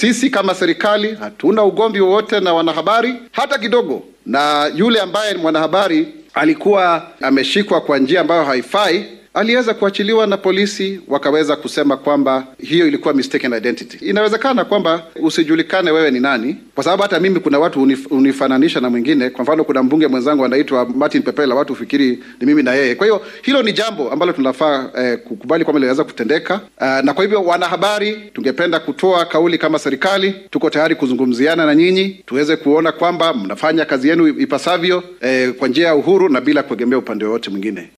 sisi kama serikali hatuna ugomvi wowote na wanahabari hata kidogo, na yule ambaye ni mwanahabari alikuwa ameshikwa kwa njia ambayo haifai aliweza kuachiliwa na polisi, wakaweza kusema kwamba hiyo ilikuwa mistaken identity. Inawezekana kwamba usijulikane wewe ni nani, kwa sababu hata mimi kuna watu unif, unifananisha na mwingine. Kwa mfano, kuna mbunge mwenzangu anaitwa Martin Pepela, watu ufikiri ni mimi na yeye. Kwa hiyo hilo ni jambo ambalo tunafaa eh, kukubali kwamba linaweza kutendeka. Uh, na kwa hivyo wanahabari, tungependa kutoa kauli kama serikali, tuko tayari kuzungumziana na nyinyi tuweze kuona kwamba mnafanya kazi yenu ipasavyo, eh, kwa njia ya uhuru na bila kuegemea upande wowote mwingine.